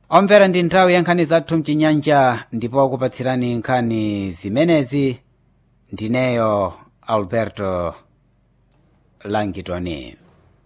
omvera ndi nthawi ya nkhani zathu mchinyanja ndipo kupatsirani nkhani zimenezi ndineyo alberto langitoni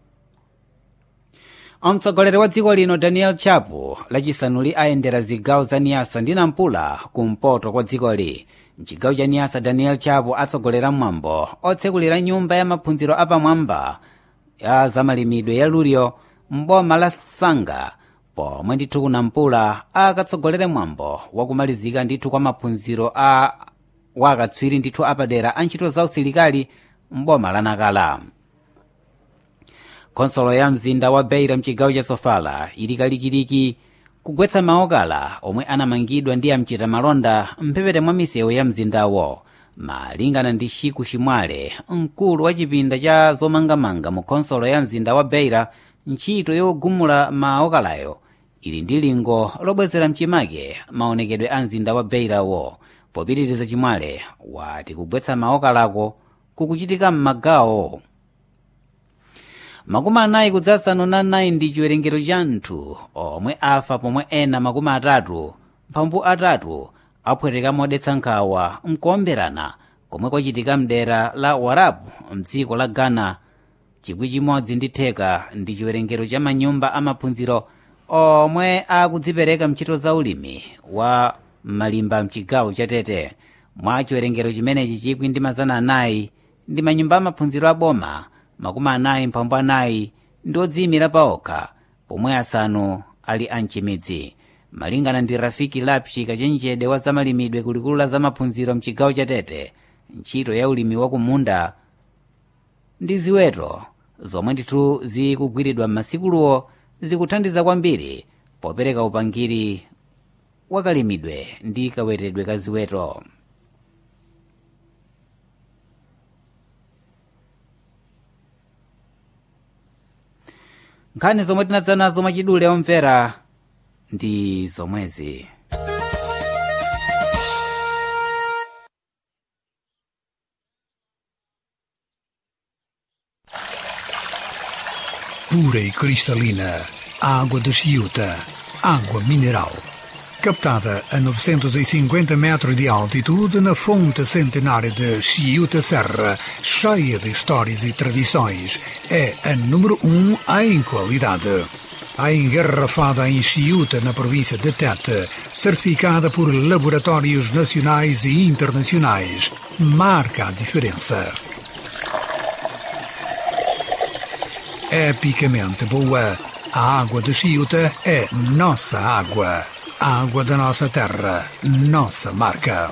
mtsogoleri wa dziko lino daniel chapo lachisanuli ayendera zigawo za niyasa ndi nampula kumpoto kwa dzikoli mchigawo cha niyasa daniel chapo atsogolera mwambo otsekulira nyumba ya maphunziro apamwamba ya zamalimidwe ya lulio mboma la sanga pomwe ndithu kunampula akatsogolere mwambo wakumalizika ndithu kwa maphunziro a wakatswiri ndithu apadera a ntchito za usilikali mboma la nakala khonsolo ya mzinda wa beira mchigawo cha sofala ili kalikiliki kugwetsa maokala omwe anamangidwa ndi amchita malonda mphepete mwa misewu ya mzindawo malingana ndi shiku chimwale mkulu wa chipinda cha zomangamanga mu khonsolo ya mzinda wa beira ntchito yogumula maokalayo ili ndi lingo lobwezera mchimake maonekedwe a mzinda wa beirawo popitiriza chimwale wati kugwetsa maokalako kukuchitika m'magawo makumi anayi kudzasanu na nayi ndi chiwerengero cha anthu omwe afa pomwe ena makumi atatu mphambu atatu apweteka modetsa nkhawa mkuomberana komwe kwachitika mdera la warabu mdziko la ghana chikwi chimodzi ndi theka ndi chiwerengero cha manyumba amaphunziro omwe akudzipereka mchito za ulimi wa malimba mchigawo cha tete mwa chiwerengero chimenechi chikwi ndi mazana anayi ndi manyumba amaphunziro aboma makumi anayi mphambu anayi ndi odziyimira paokha pomwe asanu ali amchimidzi malingana ndi rafiki lapshi kachenjede wa zamalimidwe kulikulu la zamaphunziro mchigawo cha tete ntchito ya ulimi wa kumunda ndi ziweto zomwe ndithu zikugwiridwa m'masikulowo zikuthandiza kwambiri popereka upangiri wakalimidwe ndi kaweredwe ka ziweto nkhani zomwe tinadza nazo mwachidule omvera ndi zomwezi pura e cristalina, água de Chiuta, água mineral. Captada a 950 metros de altitude na fonte centenária de Chiuta Serra, cheia de histórias e tradições, é a número um em qualidade. A engarrafada em Chiuta, na província de Tete, certificada por laboratórios nacionais e internacionais, marca a diferença. epicamente boa. A água de Chiuta é nossa água. A água da nossa terra, nossa marca.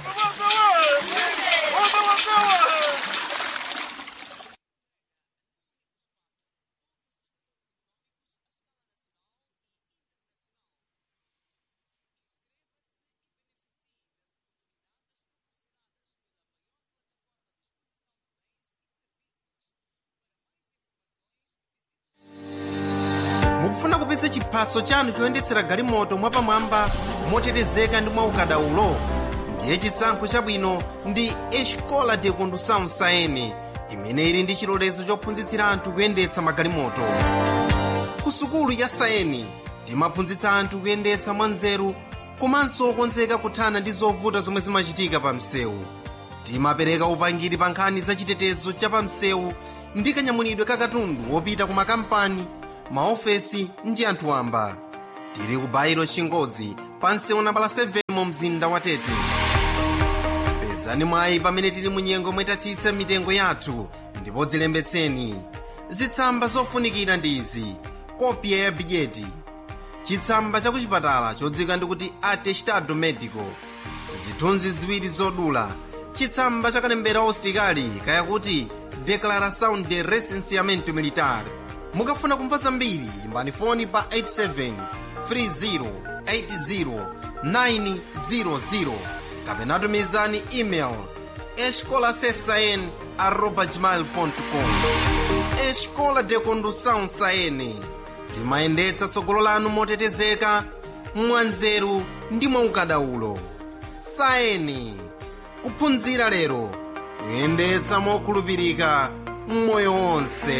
mukufuna kupitsa chiphaso chanu choyendetsera galimoto mwapamwamba motetezeka ndi mwaukadaulo ndiye chisankho chabwino ndi escola de condução saene imene ili ndi chilolezo chophunzitsira anthu kuyendetsa magalimoto ku sukulu ya saeni timaphunzitsa anthu kuyendetsa mwanzeru komanso okonzeka kuthana ndi zovuta zomwe zimachitika pa msewu timapereka upangiri pa nkhani za chitetezo cha pa msewu ndi kanyamulidwe ka katundu wopita ku makampani maofesi ndi anthu wamba tili ku bairo chingodzi pa msewu nambala 7 mu mzinda wa tete pezani mwayi pamene tili mu nyengo mwetatsitsa mitengo yathu ndipo dzilembetseni zitsamba zofunikira ndi izi kopya ya bidyeti chitsamba cha kuchipatala chodzika ndikuti atestado medico zithunzi ziwiri zodula chitsamba cha kalembera usitikali kayakuti declaração de recenseamento militar mukafuna kumva zambiri imbani foni pa 87 30 80 kapena tumizani email escolasesn arroba gmail.com escola de condução saene timayendetsa tsogolo lanu motetezeka mwanzeru ndi mwaukadaulo saeni kuphunzira lero kuyendetsa mokhulupirika mmoyo wonse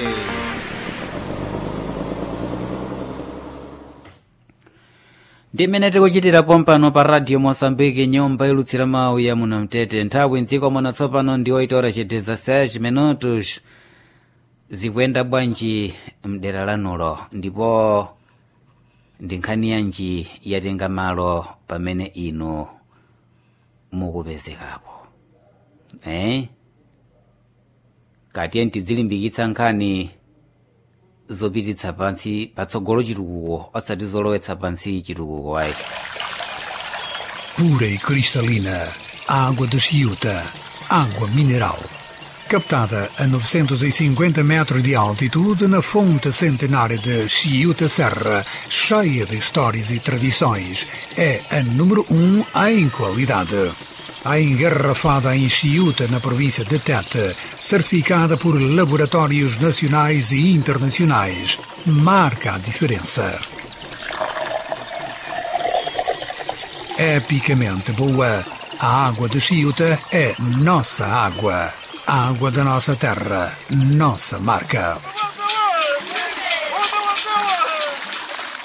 ndimene tikuchitira pompano pa radio moçambique nyumba ilutsira mawu ya muno mtete nthawi mdziko muno tsopano ndi 8 ora chiteza 6 minutos zikuyenda bwanji mdera lanulo ndipo ndi nkhani yanji yatenga malo pamene inu mukupezekapo eh? katiye tizilimbikitsa nkhani zopititsa pansi patsogolo chitukuko osati zolowetsa pansi chitukuko ayi pura e cristalina, água de Chiuta, água mineral. Captada a 950 metros de altitude na fonte centenária de Chiuta Serra, cheia de histórias e tradições, é a número um em qualidade. A engarrafada em Chiuta, na província de Tete, certificada por laboratórios nacionais e internacionais, marca a diferença. epicamente boa. A água de Chiuta é nossa água. A água da nossa terra, nossa marca.